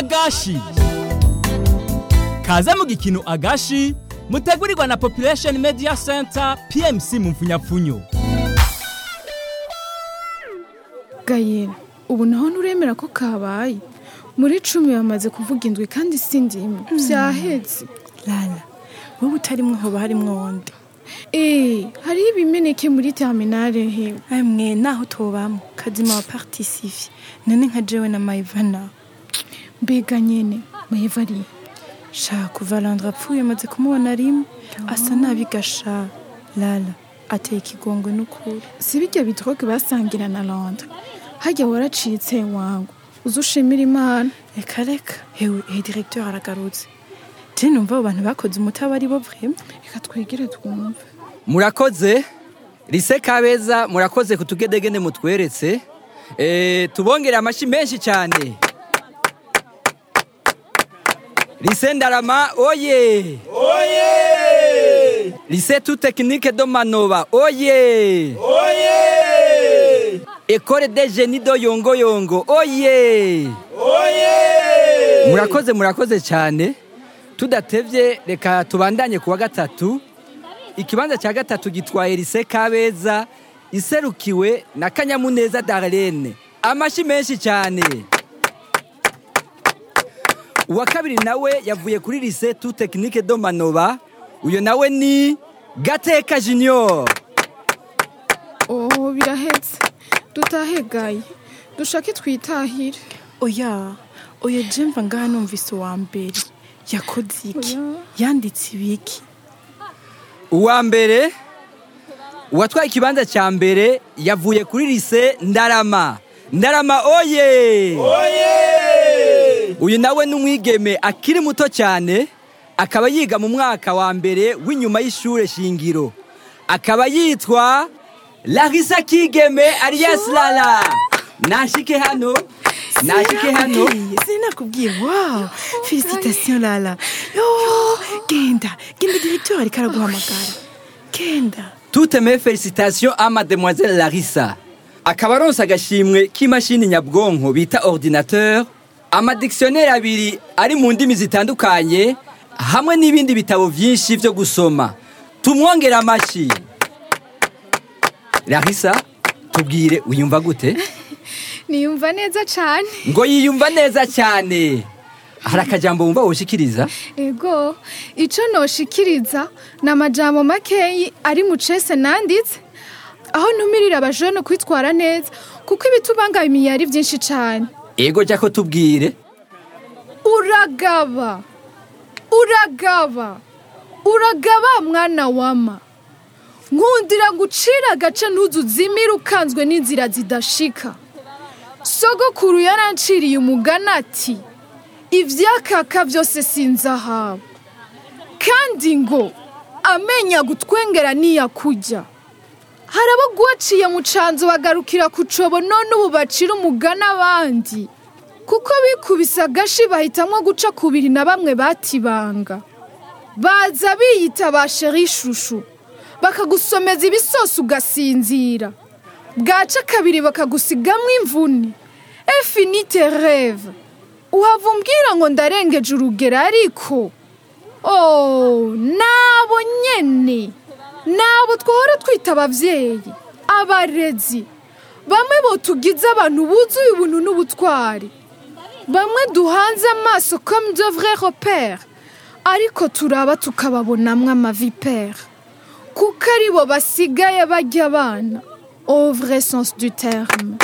agashi kaze mu gikino agashi mutegurirwa na population media center pmc mu mfunyapfunyo gayera ubu naho nturemera ko kabaye muri cumi bamaze kuvuga indwi kandi si ndimwe byahetse lala wowe utarimwo hoba harimwo wundi eee hariho ibimeneke muri terminale hewe amwe naho tubamo kazima wa partisivye none nka jewe na maivana mbega nyene maheva arihe sha kuva landra apfuye amaze kumubona rimwe asa nabi gasha lala ateye ikigongwe n'ukuri si birya bitroke basangira na londres hajya waracitse wangu uzi ushimira imana reka reka hewe ehe directeur aragarutse je numva abo bantu bakoze umutaba ari bo vrema reka twegere twumve murakoze rise kabeza murakoze ku tugedegene mutweretse Eh, tubongere amashyi menshi cyane rise ndarama oye rise tu tekinike do manoba oye ekore de jeni do yongoyongo oye murakoze murakoze cyane tudatevye reka tubandanye ku wa gatatu ikibanza cya gatatu gitwaye rise kabeza iserukiwe na kanyamuneza darlene amashyi menshi cyane uwa kabiri nawe yavuye kuri rise tu tekinike do manoba uyo nawe ni gateka junior oh birahetse dutahegaye dushake twitahire oya oya je mva ngaha numvise uwa mbere yakoze iki Oya. yanditse ibiki uwa mbere uwatwaye ikibanza cya mbere yavuye kuri rise ndarama ndarama oye uyu nawe ni umwigeme akiri muto cyane akaba yiga mu mwaka wa mbere w'inyuma y'ishure shingiro akaba yitwa larisa kigeme alias lala nashike hano nashike hano sinakubwiye wow felicitation lala yo genda genda directeur ariko araguhamagara genda Toutes mes félicitations à mademoiselle Larissa. Akaba aronse agashimwe k'imashini nyabwonko bita ordinateur, amadictionnaire abiri ari mu ndimi zitandukanye, hamwe n'ibindi bitabo vyinshi vyo gusoma. Tumwongere amashyi. Larissa, tubwire uyumva gute? niyumva neza cyane Ngo yiyumva neza cyane. Hari akajambo wumva woshikiriza? ego icyo noshikiriza ni amajambo makeyi ari mu cese nanditse aho ntumirira abajene kwitwara neza kuko ibitubangamiye ari byinshi cyane Ego jako tubwire. uragaba uragaba uragaba mwana wama nkundira gucira agace ntuzuzimire ukanzwe n'inzira zidashika sogokuru yaranciriye umugani ati ibyakaka byose sinzahabu kandi ngo amenya gutwengera niyakujya hari abo guwaciye mu canzu bagarukira ku cobo none ubu bacira umugani abandi kuko bikubise agashi bahitamo guca kubiri na bamwe batibanga baza biyita ba sheri shushu bakagusomeza ibisosi ugasinzira bwaca kabiri bakagusigamo imvune efinite reve uhava umbwira ngo ndarengeje urugero ariko oh nabo nyene nabo twahora twita ababyeyi abarezi bamwe botugize abantu buzuye ubuntu n'ubutwari bamwe duhanze amaso comme de vrai repère ariko turaba tukababonamwo amavipere kuko ari bo basigaye bajya abana au vrai sens du terme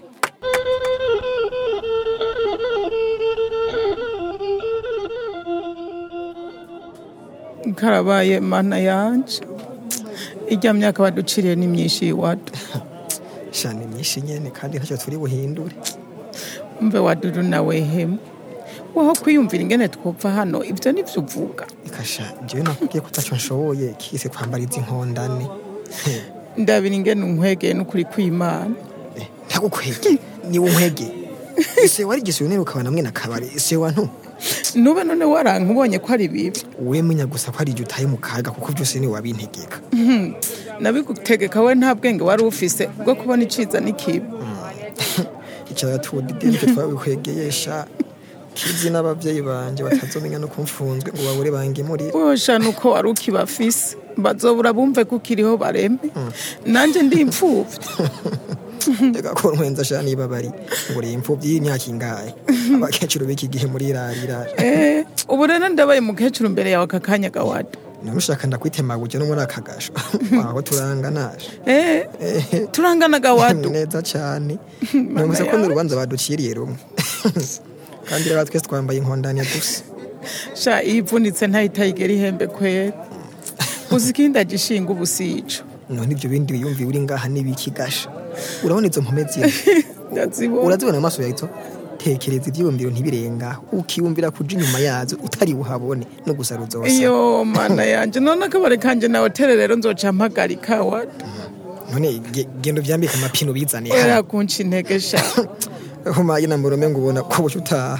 karabaye mana yanje ijya myaka baduciriye ni myinshi iwadu shani myinshi nyene kandi ntacyo turi buhindure mbe wadudu nawe hemu waho kwiyumvira ingene twopfa hano ibyo nivyo uvuga ikasha jewe nakubwiye ko ntacyo nshoboye kise kwambara izi nkondane ndabira ingene unkwegeye n'ukuri kw'imana Eh, ntagukwege niwe unkwege ise wari gisuyonera ukabona mwe nakabari ise wa ntu nube none waranka ubonye ko ari bibi we menya gusa ko ari igihe utaye mu kaga kuko byose ni wabintegeka nabigutegeka we nta bwenge wari ufise bwo kubona iciza n'ikibi icyaya tudide nicyo twabikwegesha kizi n'abavyeyi banje batazomenya no kumfunzwe ngo babure bangemurire wosha nuko wari ukibafise bazobura bumve ko ukiriho barembe nanje ndi imfuvyi reka ko nkwenza sha niba bari ngo uri imfuvyi y'imyaka ingahe abakecuru b'iki gihe muri rarira Eh, ubu rero ndabaye mukecuru mbere yawe aka kanya gawado namushaka ndakwitemaguje no muri aka gasho waho turanganaje Eh, turangana gawado neza cyane numvise ko n'urubanza baduciriye rumwe kandi rero twese twambaye inkondane gusa sha iyivunitse ntayitayigera ihembe kwera uzi ikindi agishinga ubusico none ibyo bindi wiyumviye uri ngaha n'ibiki gasha urabona izo mpome ziri ndazibona urazibona amaso yahito tekereza ibyiyumviro ntibirenga ukiyumvira kuja inyuma yazo utari buhabone no gusa ruzosa iyo mana yanje none akabare kanje nawe tere rero nzoca mpagarika wado none ge- genda uvyambike amapine ubizane era kunca intege sha humaye na murume ngo ubona ko buca utaha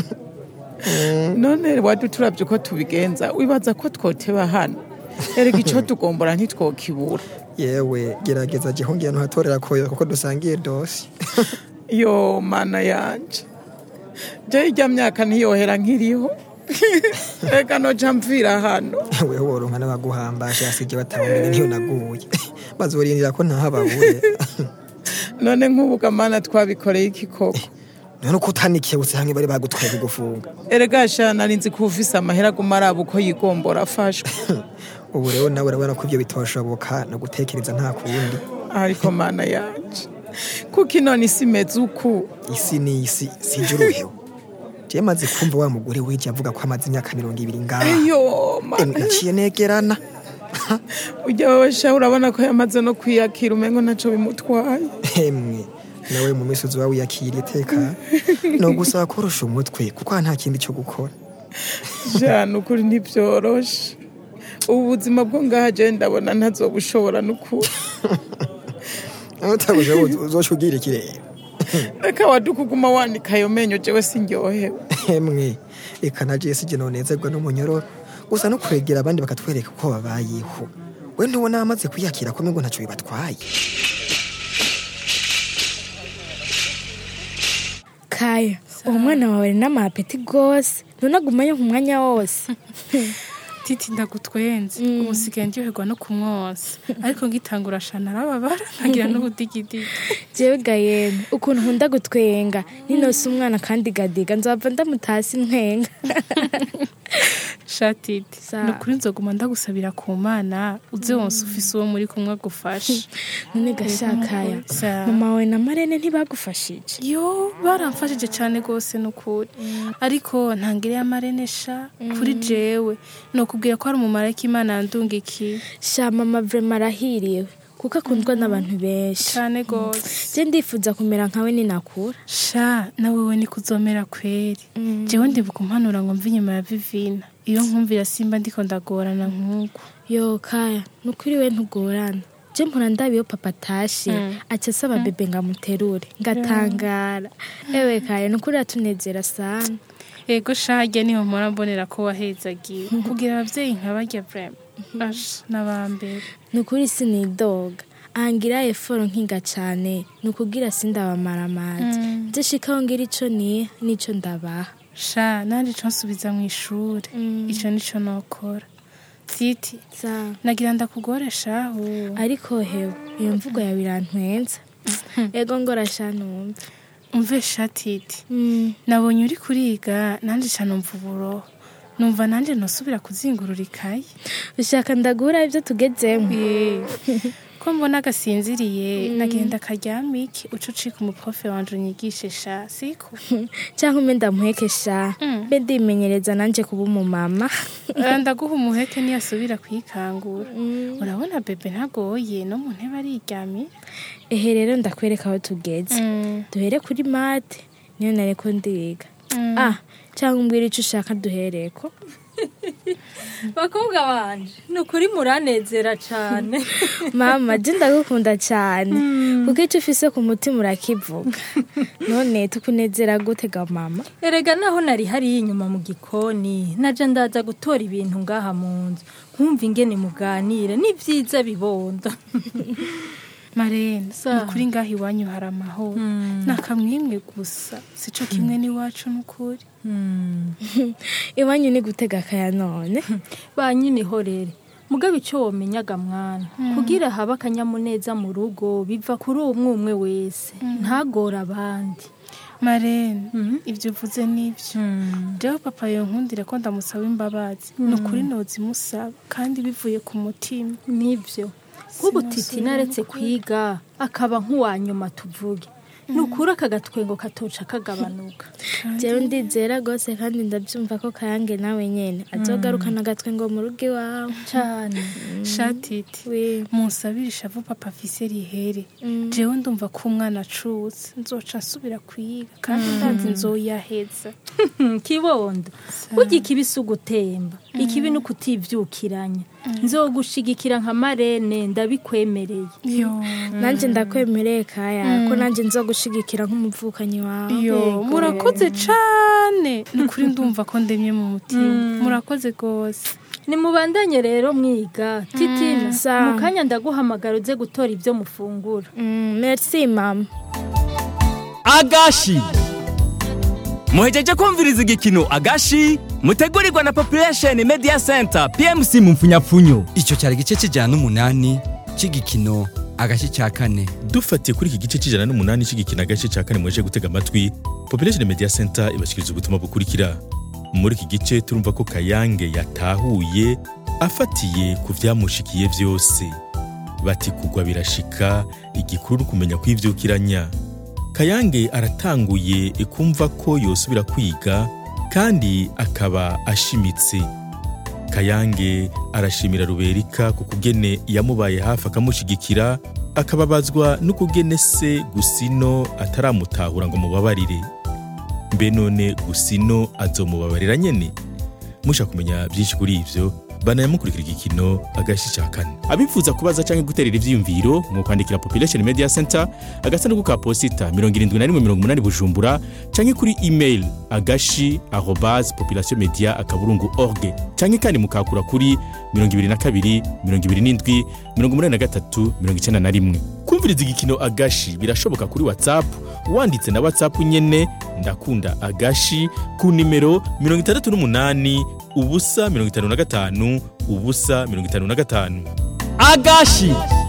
none wadu turavye uko tubigenza wibaza ko twoteba hano erega ico tugombora ntitwokibura yewe gerageza jeho ngiye ntuhatorera koyo kuko dusangiye dosi yo mana yanje je irya myaka ntiyohera nkiriho reka noca mvira hano weho woronka n'abaguhambasha asije batabonye niyo naguye bazorindira ko ntahababure none nk'ubu gamana twabikoreye iki koko none uko utanikebutse hamwe bari bagutwaye kugufunga erega sha nari nzi ko ufise amahera aguma araba uko yigombora afashwe ubu rero nawe urabona ko ibyo bitoshoboka no gutekereza nta kundi ariko mana yanje kuko inone isi imeze uku isi ni isi sije uruheho je maze kumva wa mugore wije avuga ko amaze imyaka mirongo ibiri ngaha eyo Em, mana naciye negerana ujya wowe sha urabona ko yamaze no kwiyakira umengo ntaco bimutwaye emwe nawe mu misozi wawe wiyakiriye teka no gusaba korosha umutwe kuko nta kindi cyo gukora jana ukuri ntibyoroshe ubu buzima bwo ngaha je ndabona ntazobushobora n'ukuri utabuje uzoca ugira ikirere reka wadukuguma wanika ayo menyo jewe sinryohewe emwe reka na jesi jye nonezerwa n'umunyororo gusa no kwegera abandi bakatwereka uko babayeho we ntubona amaze kwiyakira ko ngo ntacyo bibatwaye kaya uwo mwana wawe ari n'amapeti rwose none agumayo nk'umwanya wose titi ndagutwenze ubu nsigaye ndyoherwa no kumwosa ariko ngitangura shana arababara nkagira n'ubudigidigi jewe gayene ukuntu nkunda gutwenga ninose umwana kandi gadiga nzava ndamutasi ntwenga shatiti Sa- ni ukuri nzoguma ndagusabira ku mana uze wonse ufise uwo muri kumwe agufasha none gashakaya Sa- mama wawe na marene ntibagufashije yo baramfashije cyane rwose ni ukuri ariko ntangire amarenesha kuri jewe ni ukubwira ko hari umumarayika imana yandungikiye sha mama vrema arahiriwe kuko akundwa n'abantu benshi cyane rwose je ndifuza kumera nkawe ninakura sha nawe we ni kuzomera kweri jewe ndibuka umpanura ngo mve inyuma ya vivina iyo nkumvira simba ndiko ndagorana nk'uko yo kaya nukuri we ntugorana je mpora ndaba iyo papa atashe aca asaba bebe ngamuterure ngatangara ewe kaya nukuri atunezera sana ego shage niho mpora mbonera ko wahezagiwe kugira abavyeyi nka barya vrema asha n'abambere nukuri sinidoga ahangira eforo nkiga cane nukugira sindabamara amazi nze shikaho ngira ico niha n'ico ndabaha sha nanje ico nsubiza mu ishure ico nico nokora titi sawa nagira ndakugoreshaho ariko hewe iyo mvugo yawe irantwenza ego ngorasha numva umve sha titi Mm, nabonye uri kuriga nanje ca numva uburoho numva nanje nosubira kuzingurura ikaye ushaka ndagura ibyo tugezemo Eh, ko mbona gasinziriye nagenda karyamiki uca ucika umuprofe wanje unyigishe sha siko cyangwa umwe ndamuhekesha Mm. mbe ndimenyereza nanje kuba umumama Eh, ndaguha umuheke niyasubira kwikangura urabona bebe ntagoye no mu ntebe ariryamye ehe rero ndakwereka aho tugeze duhere kuri mate niyo nareko ndiga ah cyangwa umbwira icyo ushaka duhereko bakobwa banje ni ukuri muranezera cyane mama je ndagukunda cyane kuko icyo ufise ku mutima urakivuga none tukunezera gute ga mama erega naho nari hariya inyuma mu gikoni naje ndaza gutora ibintu ngaha mu nzu nkumva ingene muganire ni byiza bibondo marene Sa. ni ukuri ngaho iwanyu hari amahoro ni akamwimwe gusa sico kimwe n'iwacu n'ukuri iwanyu ni gutega akaya none ba nyine ihorere mugabo icyo womenyaga mwana kugira habe akanyamuneza mu rugo biva kuri umwe umwe wese ntagore abandi marene ibyo uvuze nibyo jewe papa yonkundire ko ndamusaba imbabazi ni ukuri nozimusaba kandi bivuye ku mutima nibyo nk'ubu titi naretse kwiga akaba nk'uwa nyuma tuvuge ni ukuri aka gatwengo katoca kagabanuka jewe ndizera rwose kandi ndabyumva ko kayange nawe nyene azogarukana agatwe ngo mu rugo iwawe cyane shatiti we munsabire ishavu papa afise rihere jewe ndumva ko umwana acutse nzoca nsubira kuyiga kandi ndazi nzoyaheza kibondo burya ikibi si ugutemba ikibi ni ukutibyukiranya nzogushigikira nka marene ndabikwemereye yo nanje ndakwemereye kaya ko nanje nzogushigikira nk'umuvukanyi wawe yo murakoze cane ni ukuri ndumva ko ndemye mu mutima murakoze rwose nimubandanye rero mwiga titina Sawa. mu kanya ndaguhamagara uze gutora ibyo mufungura Mm, merci mama agashi muhejeje kumviriza igikino agashi mutegurirwa na population media center pmc mu mfunyapfunyo icyo cyari igice cy'ijana n'umunani cy'igikino agashyi cya kane dufatiye kuri iki gice cy'ijana n'umunani cy'igikina agace cya kane mwaje gutega amatwi population media center ibashyikiriza ubutumwa bukurikira muri iki gice turumva ko kayange yatahuye afatiye ku byamushikiye byose bati kugwa birashika igikuru ni ukumenya kwibyukiranya kayange aratanguye kumva ko yosubira kwiga kandi akaba ashimitse kayange arashimira ruberika ku kugene yamubaye hafi akamushyigikira akababazwa n'ukugene se gusino ataramutahura ngo mubabarire mbe none gusino azomubabarira nyene mushaka kumenya byinshi kuri ivyo banayamukurikira igikino agashi cya kane abifuza kubaza cyangwa guterera ivyiyumviro mu kwandikira population media center agasanduku ka posita 7180 bujumbura cyangwa kuri email agashi arobase population media akaburungu org cyangwa kandi mukakura kuri 22 27 83 91 kumviriza igikino agashi birashoboka kuri whatsapp wanditse na whatsapp nyene ndakunda agashi ku nimero 68 ubusa 55 ubusa 55 agashi